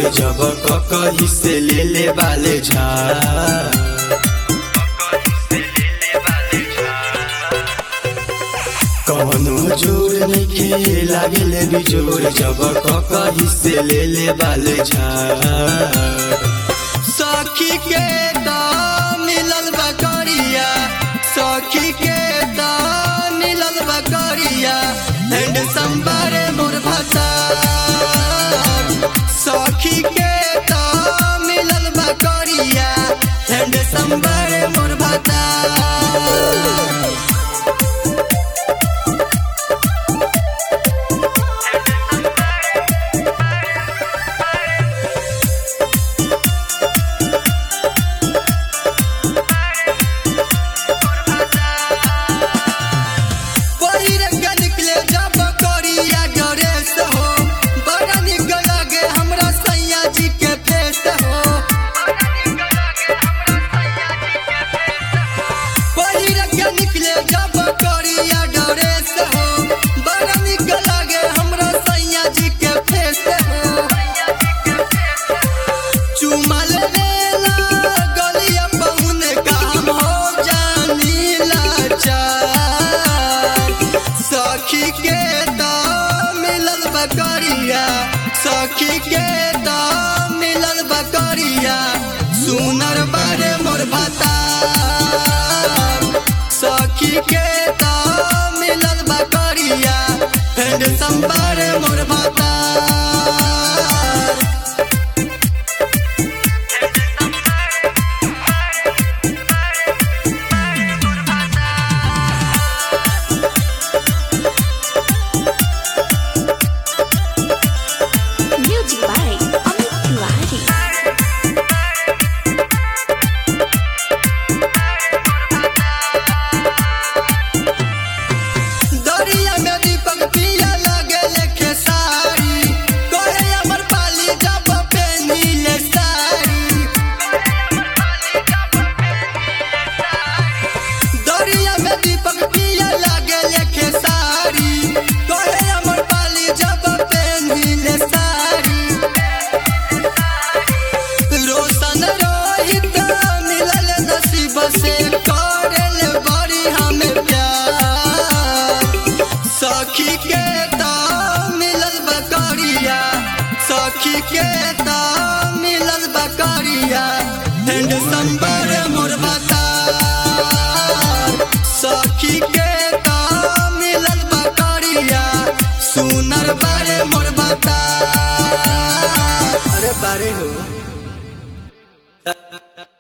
जब ककही से ले ले बाले झाड़ कवनो जोर नइखे लागेले बिजोर जब ककही से ले ले बाले झाड़ सखी के दाम मिलल बकरिया सखी के दाम मिलल बकरिया एंड संबारे मोर भाषा सखी के दाम मिलल बकरिया एंड संबारे मोर भाषा पहिर के निकले जब करिया ड्रेस हो बड़ा निक लगे हमरा सैया जी के फेस हो पहिर के निकले जब करिया ड्रेस हो बड़ा निक लगे हमरा सैया जी के फेस हो चुमल लेला गलिया पहुन काम हो जानी लाचार सखी के दाम मिलल बकरिया सखी के दाम मिलल बकरिया सुनर बारे मोर भाता सखी के दाम मिलल बकरिया फेंड संबारे मोर भाता Music by Amit Tiwari. दरिया में दीपक पिया लगे लेके साड़ी कोहे अमर पाली जब पेनी ले साड़ी दरिया में दीपक पिया लगे लेके साड़ी कोहे अमर पाली जब पेनी ले साड़ी रोशन रोहित मिलल नसीब से करल बड़ी हमें प्यार सखी के दाम मिलल बकरिया सखी के दाम मिलल बकरिया एंड संबर मोर बता सखी के दाम मिलल बकरिया सुनर बारे मोर बता अरे बारे हो